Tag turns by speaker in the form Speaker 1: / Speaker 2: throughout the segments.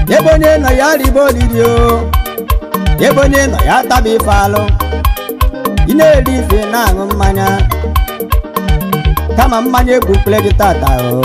Speaker 1: ebe onye nọ ya ribe olili o ebe onye nọ ya taba ife alụ ị na-eri ife na-aṅụ mmanya kama mmanya egbukpere gị tata o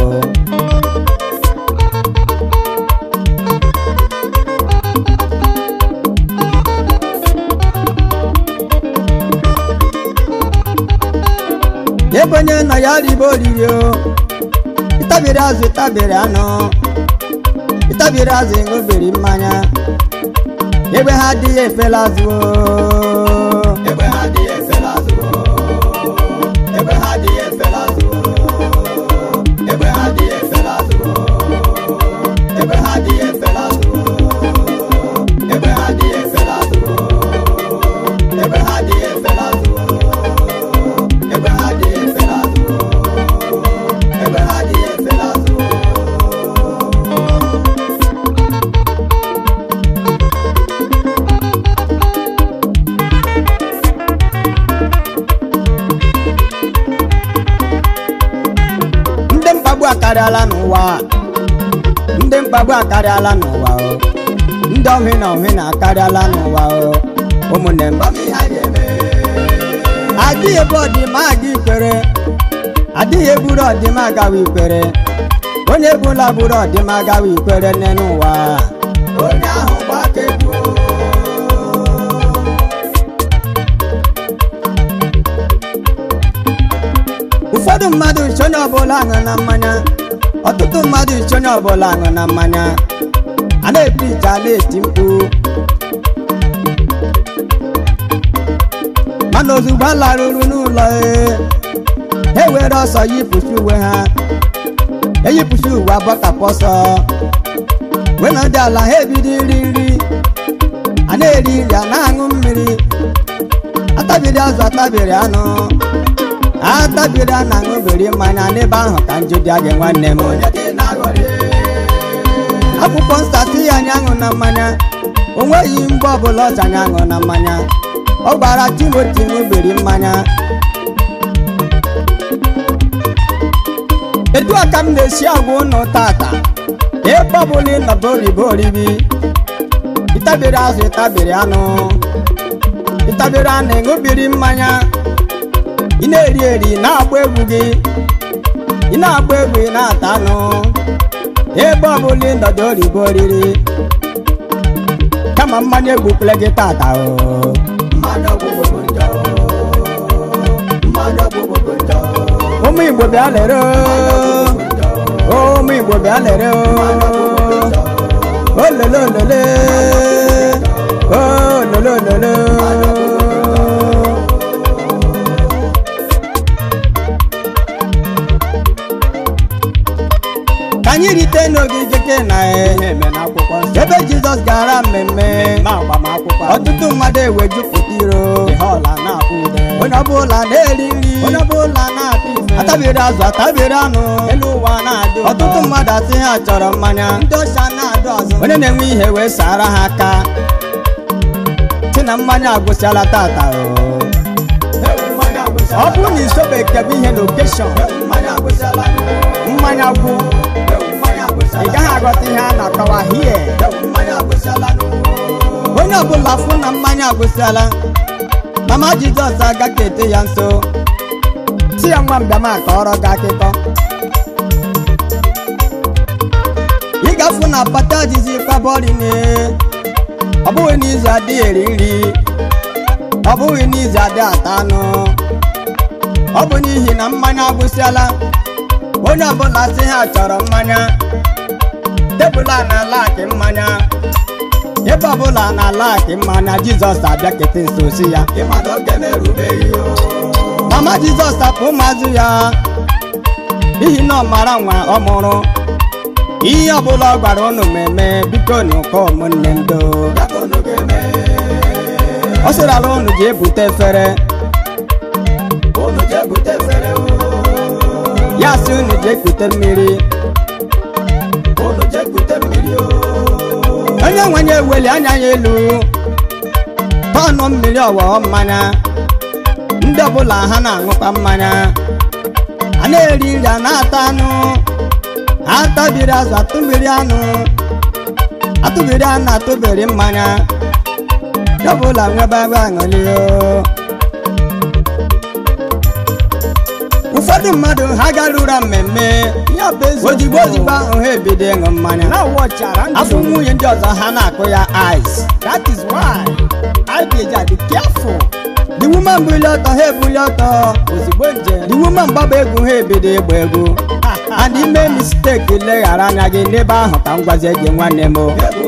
Speaker 1: ebe onye nọ ya ribe olili o ịtabiri azụ ịtabiri anụ ịtabiri azụ ịṅụbiri mmanya ebe ha adịghị efela azụ o
Speaker 2: ebe ha adịghị efela azụ ebe ha adịghị efela azụ ebe ha adịghị efela azụ ebe ha adịghị efela azụ ebe ha adịghị efela azụ ebe ha adịghị efela azụ ebe ha adịghị efela azụ ebe ha adịghị efela azụ
Speaker 1: ndị mkpagbu akarịala n'ụwa ndị mkpagbu akarịala n'ụwa o ndị ohi na ohi na akarịala n'ụwa o ụmụnne m
Speaker 2: Mami ha ga-eme
Speaker 1: adịghị ebe ọdịma aga ikwere adịghị eburu ọdịma agawa ikwere onye ebula buru ọdịma agawa ikwere nne n'ụwa
Speaker 2: onye ahụ gbakegbu
Speaker 1: ụfọdụ mmadụ iche onye ọbụla aṅụ na mmanya ọtụtụ mmadụ iche onye ọbụla aṅụ na mmanya a na-eti ije a na-eti mkpu mana ozugbo a larụrụ n'ụlọ ee, ha ewere ọsọ yipụchi uwe ha eyipụchi uwe agbakapụ ọsọ wee nọdụ ala ha ebido iri nri a na-eri nri a na-aṅụ mmiri atabiri azụ atabiri anụ atabiri a na-aṅụbiri mmanya n'ebe ahụ ka njụ dị gị nwanne m
Speaker 2: onye dị na-aghọrị
Speaker 1: akwụkwọ nsọ asị ya anyị aṅụ na mmanya o nweghị mgbe ọbụla ọcha anyị aṅụ na mmanya ọ gwara timoti ṅụbiri mmanya etu a ka m na-esi agwa ụnụ tata ebe ọbụla ịnọba oribo oribi ịtabiri azụ ịtabiri anụ ịtabiri anụ ịṅụbiri mmanya ị na-eri eri na-agba egwu gị ị na-agba egwu ị na-ata anụ ebe ọbụla ịnọdụ oribo oriri kama mmanya egbupụla gị tata o
Speaker 2: mmadụ ọgwụgwụ bụ njọ mmadụ ọgwụgwụ bụ njọ
Speaker 1: ụmụ igbo bịa lere o ụmụ igbo bịa lere o olele olele olele olele ka anyị rite n'ogige kena
Speaker 2: eme n'akwụkwọ nsọ
Speaker 1: ebe jizọs gara mmemme
Speaker 2: ma agbamakwụkwọ
Speaker 1: ọtụtụ mmadụ ewe jupụta iro
Speaker 2: ihe ọla na-akpụ ude
Speaker 1: onye ọbụla na-eri nri
Speaker 2: onye ọbụla na-akpụ ife
Speaker 1: atabiri azụ atabiri anụ
Speaker 2: elu ụwa na-adị ụtọ.
Speaker 1: ọtụtụ mmadụ asị ha chọrọ mmanya
Speaker 2: ndị ọcha na-adụ azụ
Speaker 1: onye na-enwe ihe wee sara ha aka si na mmanya agwụsịala tata o
Speaker 2: Ewu mmanya agwụsịala.
Speaker 1: ọ bụrụ na isobe kebe ihe lokeshọn
Speaker 2: Ewu mmanya agwụsịala.
Speaker 1: mmanya gwụ
Speaker 2: Ewu mmanya agwụsịala.
Speaker 1: ị gaghị aghọta ihe a na-akọwa hie
Speaker 2: Ewu mmanya agwụsịala.
Speaker 1: onye ọbụla fụ na mmanya agwụsịala mama jizọs agaghị ete ya nso si ya nwa mbịama kọrọ gị akụkọ ị ga-afụ na pata jizi kpabọrine ọ bụghị n'izu adịghị eri nri ọ bụghị n'izu adịghị ata anụ ọ bụ n'ihi na mmanya agwụsịala onye ọbụla sị ha chọrọ mmanya tebụl a na-ala akị mmanya ebe ọbụla na-ala akị mmanya jizọs abịa kete nso si ya
Speaker 2: Ịma na oge na-erubeghị o.
Speaker 1: mama jizọs tapụ ụmụazụ ya n'ihi na ọ mara nwa ọ mụrụ ihe ọbụla ọ gwara unu meme biko n'ụkọ ụmụnne m do
Speaker 2: Ya ka unu ga-eme.
Speaker 1: ọ sịrala unu ji ebute efere
Speaker 2: Unu jee bute efere o.
Speaker 1: ya sị unu ji ekute mmiri
Speaker 2: Unu jee bute mmiri o.
Speaker 1: onye nwenye eweli anya ya elu tọnụ mmiri ọghọọ mmanya ndị ọbụla ha na-aṅụkwa mmanya a na-eri nri a na-ata anụ atabiri azụ atụbiri anụ atụbiri a na-atụbiri mmanya ya ọbụla nwebe ebe aṅụli o ụfọdụ mmadụ ha garura mmemme
Speaker 2: ya bụ eziokwu
Speaker 1: ozigbo ozigbo ahụ ha ebido ịṅụ mmanya
Speaker 2: na wọchara
Speaker 1: afọ nwunye ndị ọzọ ha na-akụ ya ice
Speaker 2: that is why I ga-eji adị careful
Speaker 1: the woman buli ọtọ ha ebuli ọtọ
Speaker 2: ozugbo njem
Speaker 1: the woman gbaba egwu ha ebido ịgba egwu and ime mistake leghara anya gị n'ebe ahụ ka m gwazie gị nwanne m o.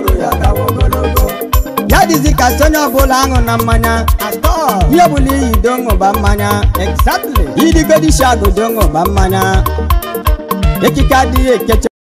Speaker 1: ya dịzi ka si onye ọbụla aṅụ na mmanya
Speaker 2: at all
Speaker 1: ihe ọbụla iyi do ṅụba mmanya
Speaker 2: exactly
Speaker 1: idigodi shago do ṅụba mmanya ekike adịghị ekecha